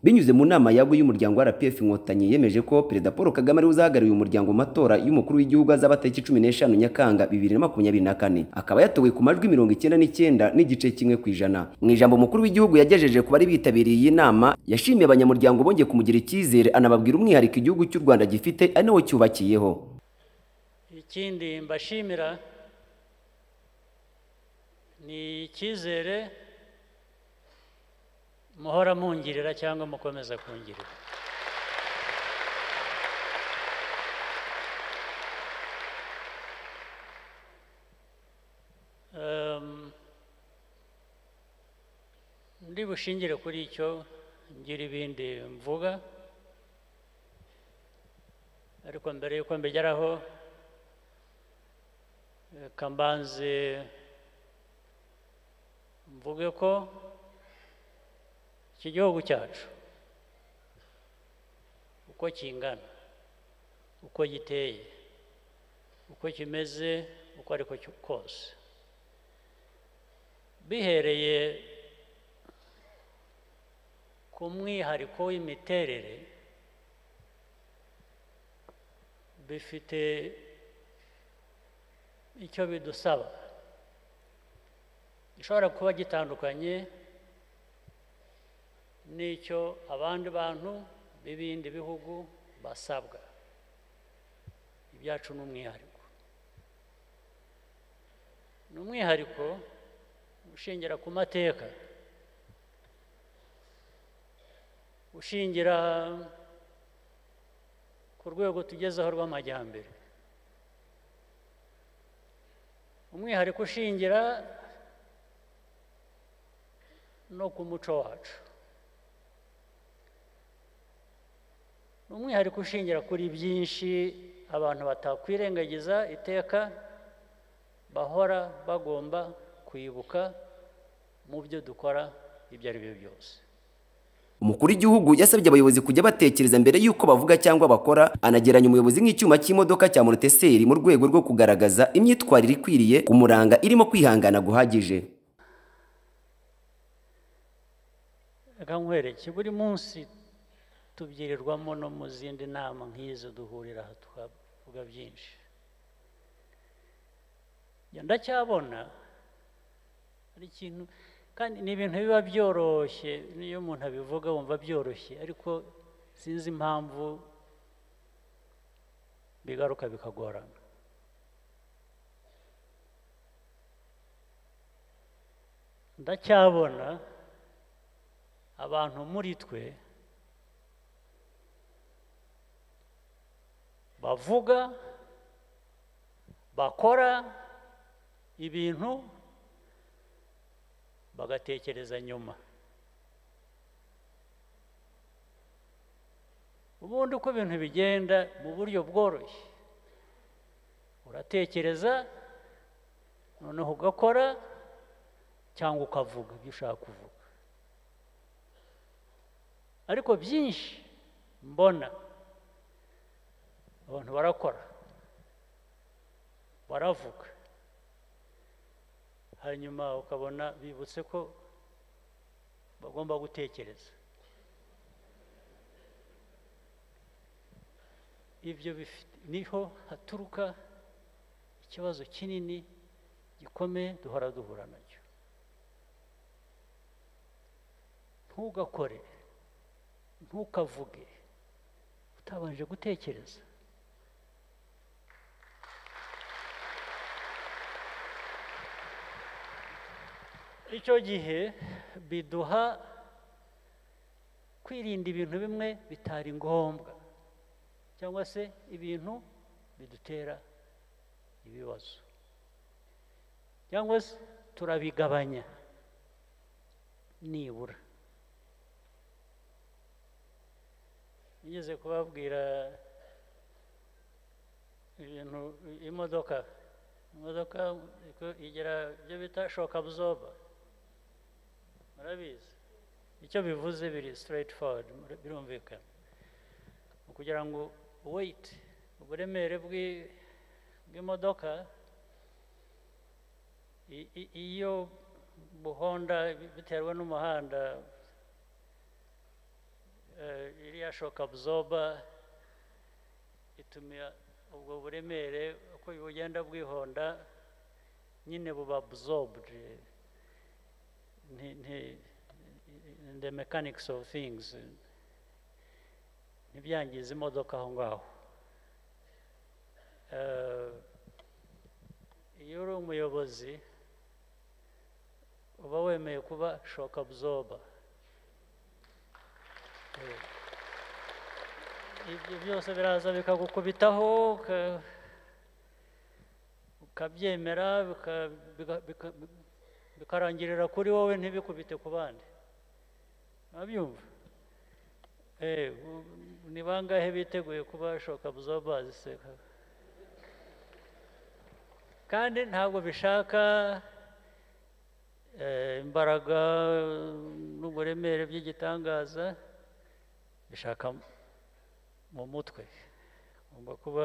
binyuze mu nama yaguye y'umuryango wa rpf inkotanyi yemeje ko perezida paul kagame ariwe uzahagarariye umuryango mu matora y'umukuru w'igihugu azaba tariki cumi n'eshanu nyakanga bibiri na makumyabiri na kane akaba yatowe ku majwi mirongo icyenda n'icyenda n'igice kimwe ku ijana mu ijambo umukuru w'igihugu yagejeje ku bari bitabiriye iyi nama yashimiye abanyamuryango bongeye kumugira icyizere anababwira umwihariko igihugu cy'u rwanda gifite ari nawo cyubakiyeho ikindi mbashimira ni icyizere muhora mungirira cyangwa mukomeza kungirira ndi bushingire kuri icyo ngira ibindi mvuga ariko mbere y'uko mbigeraho reka mbanze mvuge ko iki gihugu cyacu uko kingana uko giteye uko kimeze uko ariko kose bihereye ku mwihariko w'imiterere bifite icyo bidusaba gishobora kuba gitandukanye n'icyo abandi bantu b'ibindi bihugu basabwa ibyacu ni umwihariko ni umwihariko ushingira ku mateka ushingira ku rwego tugezeho rw'amajyambere umwihariko ushingira no ku muco wacu ni umwihariko ushingira kuri byinshi abantu batakwirengagiza iteka bahora bagomba kwibuka mu byo dukora ibyo ari byo byose umukuru w'igihugu yasabye abayobozi kujya batekereza mbere y'uko bavuga cyangwa bakora anageranya umuyobozi nk'icyuma cy'imodoka cya moteseri mu rwego rwo kugaragaza imyitwarire ikwiriye kumuranga irimo kwihangana guhagije reka nkwereke buri munsi tubyirirwamo no mu zindi nama nk'izo duhurira aha tukavuga byinshi ndacyabona hari ikintu kandi ni ibintu biba byoroshye niyo umuntu abivuga wumva byoroshye ariko sinzi impamvu bigaruka bikagorana ndacyabona abantu muri twe bavuga bakora ibintu bagatekereza nyuma ubundi uko ibintu bigenda mu buryo bworoshye uratekereza noneho ugakora cyangwa ukavuga ibyo ushaka kuvuga ariko byinshi mbona abantu barakora baravuga hanyuma ukabona bibutse ko bagomba gutekereza ibyo niho haturuka ikibazo kinini gikomeye duhora duhura nacyo ntugakore ntukavuge utabanje gutekereza icyo gihe biduha kwirinda ibintu bimwe bitari ngombwa cyangwa se ibintu bidutera ibibazo cyangwa se turabigabanya nibura ngeze kubabwira ibintu imodoka imodoka igira ibyo bita shoka absorber murabizi icyo bivuze biri sitereyiti forward birumvikana kugira ngo weyiti uburemere bw'imodoka iyo buhonda biterwa n'umuhanda shoka absorba ituma ubwo buremere uko bugenda bwihonda nyine buba absorbed Nti- nti- in the mechanics of things ntibyangize imodoka aho ngaho Eh, iyo uri umuyobozi uba wemeye kuba shoka absorber ibyo byose biraza bikagukubitaho uka- ukabyemera bika- bika- bika- bikarangirira kuri wowe ntibikubite ku bandi urabyumva Eh, u- ni bangahe biteguye kuba shoka absorbers se kandi ntabwo bishaka eh, imbaraga n'uburemere by'igitangaza bishaka mu mutwe ugomba kuba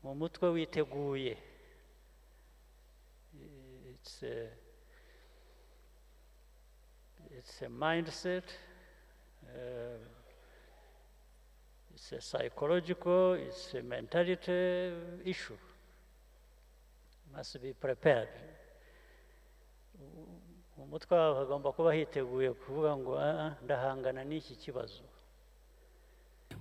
mu mutwe witeguye it's a, it's a mindset um, it's a psychological it's a mentality issue must be prepared mu mutwe wawe hagomba kuba hiteguye kuvuga ngo "Ah, ah, ndahangana n'iki kibazo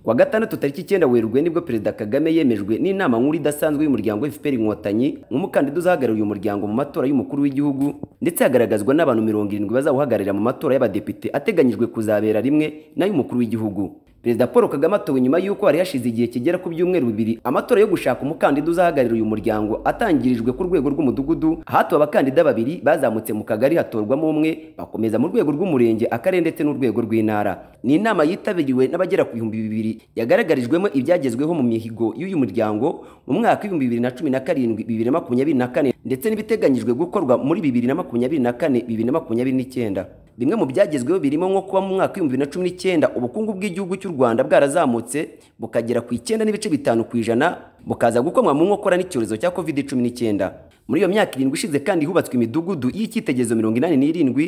Ku wa gatandatu tariki icyenda werurwe nibwo perezida kagame yemejwe n'inama nkuru idasanzwe y'umuryango fpr inkotanyi nk'umukandida uzahagararira uyu muryango mu matora y'umukuru w'igihugu ndetse hagaragazwa n'abantu mirongo irindwi bazawuhagararira mu matora y'abadepite ateganyijwe kuzabera rimwe n'ay'umukuru w'igihugu perezida paul kagame atowe nyuma y'uko hari hashize igihe kigera ku byumweru bibiri amatora yo gushaka umukandida uzahagararira uyu muryango atangirijwe ku rwego rw'umudugudu hatowe abakandida babiri bazamutse mu kagari hatorwamo umwe bakomeza mu rwego rw'umurenge akarere ndetse n'urwego rw'intara ni inama yitabiriwe n'abagera ku bihumbi bibiri yagaragarijwemo ibyagezweho mu mihigo y'uyu muryango mu mwaka w'ibihumbi bibiri na cumi na karindwi bibiri na makumyabiri na kane ndetse n'ibiteganyijwe gukorwa muri bibiri na makumyabiri na kane bibiri na makumyabiri n'icyenda bimwe mu byagezweho birimo nko kuba mu mwaka w'ibihumbi bibiri na cumi n'icyenda ubukungu bw'igihugu cy'u rwanda bwarazamutse bukagera ku icyenda n'ibice bitanu ku ijana bukaza gukomwa mu nkokora n'icyorezo cya covid cumi n'icyenda muri iyo myaka irindwi ishize kandi hubatswe imidugudu y'icyitegererezo mirongo inani n'irindwi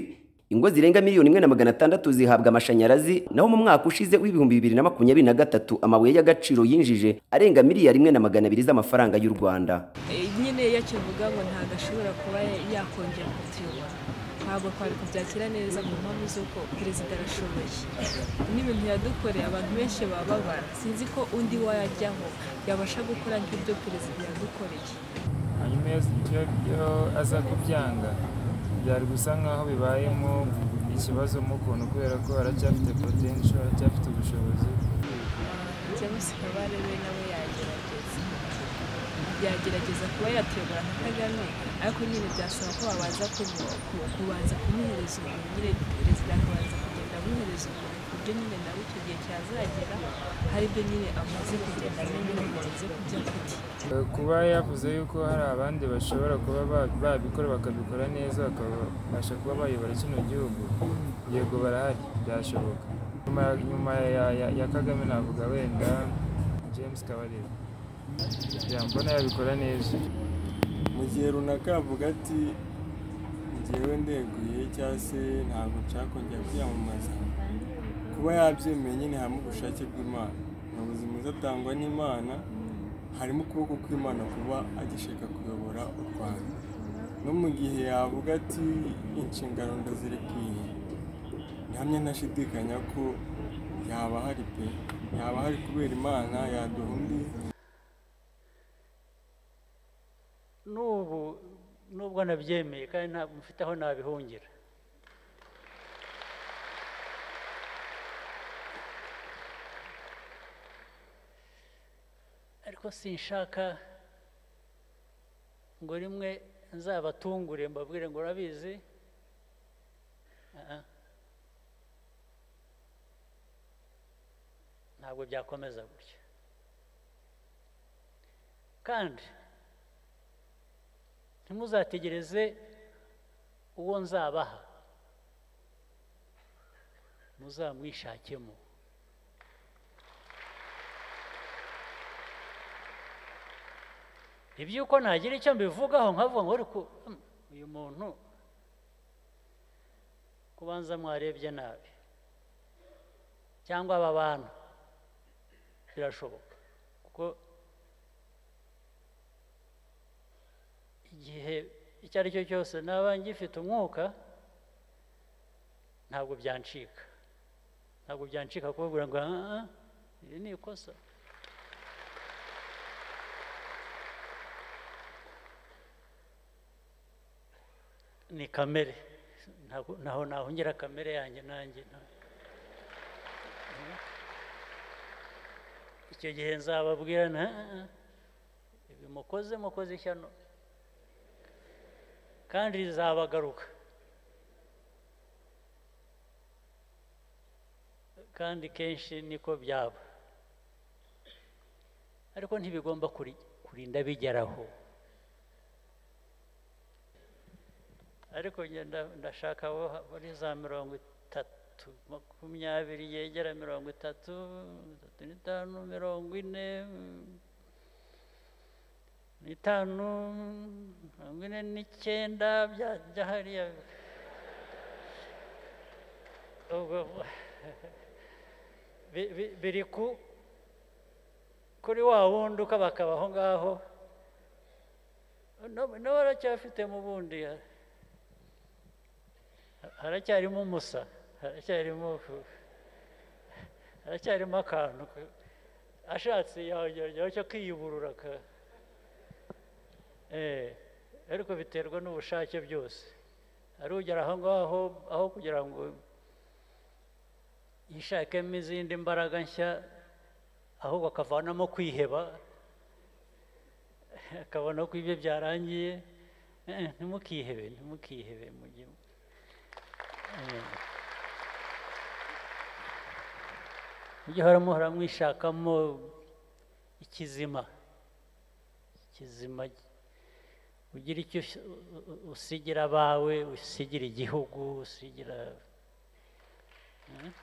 ingo zirenga miliyoni imwe na magana atandatu zihabwa amashanyarazi naho mu mwaka ushize w'ibihumbi bibiri na makumyabiri na gatatu amabuye y'agaciro yinjije arenga miliyari imwe na magana abiri z'amafaranga y'u rwanda Eh, nyine iyo akivuga ngo ntabwo ashobora kuba yakongera kutuyobora ntabwo twari kubyakira neza mu mpamvu z'uko perezida arashoboye n'ibintu yadukoreye abantu benshi baba babara sinzi ko undi wayajyaho yabasha gukora nk'ibyo perezida yadukoreye hanyuma iyo iyo aza kubyanga byari gusa nkaho bibayemo ikibazo mu kuntu kubera ko aracyafite potential aracyafite ubushobozi james kabare we nawe yagerageza yagerageza kuba yatuyobora nka kagame ariko nyine byasaba ko babanza kumu- ku- kubanza kumuhereza umuntu nyine perezida akabanza kugenda amuhereza umuntu ku buryo nyine nawe icyo gihe cyazagera hari ibyo nyine amaze kugenda amenya ngo aze kubyo afite Eh, kuba yavuze yuko hari abandi bashobora kuba ba- babikora bakabikora neza bakabasha kuba bayobora kino gihugu yego barahari byashoboka nyuma ya- nyuma ya, ya, ya kagame navuga wenda james kabarebe yambona yabikora neza mu gihe runaka avuga ati ngewe ndeguye cyangwa se ntabwo nshaka kongera kwiyamamaza kuba yabyemeye nyine harimo ubushake bw'imana ni ubuzima uzatangwa n'imana harimo ukuboko kw'imana kuba agishaka kuyobora u rwanda no mu gihe yavuga ati inshingano ndazirekwiye ntamya ntashidikanya ko yaba ahari pe yaba ahari kubera imana yaduha undi n'ubu nubwo nabyemeye kandi ntabwo mfite aho nabihungira ariko sinshaka ngo rimwe nzabatungure mbabwire ngo urabizi Ah, ah. ntabwo byakomeza gutya kandi ntimuzategereze uwo nzabaha muzamwishakemo iby'uko nagira icyo mbivugaho nkavuga ngo ariko hmm, uyu muntu kubanza mwarebye nabi cyangwa aba bantu birashoboka kuko igihe icyo ari cyo cyose naba ngifite umwuka ntabwo byancika ntabwo byancika kubabwira ngo "Ah, ah, iri ni ikosa ni kamere ntabwo naho nahongera kamere yanjye nanjye nta- icyo gihe nzababwira nta ibi mukoze mukoze ishyano kandi rizabagaruka kandi kenshi niko byaba ariko ntibigomba kuri- kurinda bigeraho ariko ngenda ndashaka abo muri za mirongo itatu makumyabiri yegera mirongo itatu mirongo itatu n'itanu mirongo ine mm, n'itanu mirongo ine n'icyenda bya bya hariya ubwo bi- bi- biri ku kuri wa wundi ukabakaba aho ngaho na- nawe aracyafitemo ubundi haracyarimo umusa haracyarimo haracyarimo akantu ashatse yajyaho cyo kwiyuburura ka- Eh, ariko biterwa n'ubushake byose hari ugera aho ngaho aho kugira ngo yishakemo izindi mbaraga nshya ahubwo akavanamo kwiheba akabona ko ibyo byarangiye Eh, ntimukihebe ntimukihebe mujye mujye uhora muhora mwishakamo ikizima ikizima ugira icyo us- u- u- usigira abawe usigira igihugu usigira Hmm?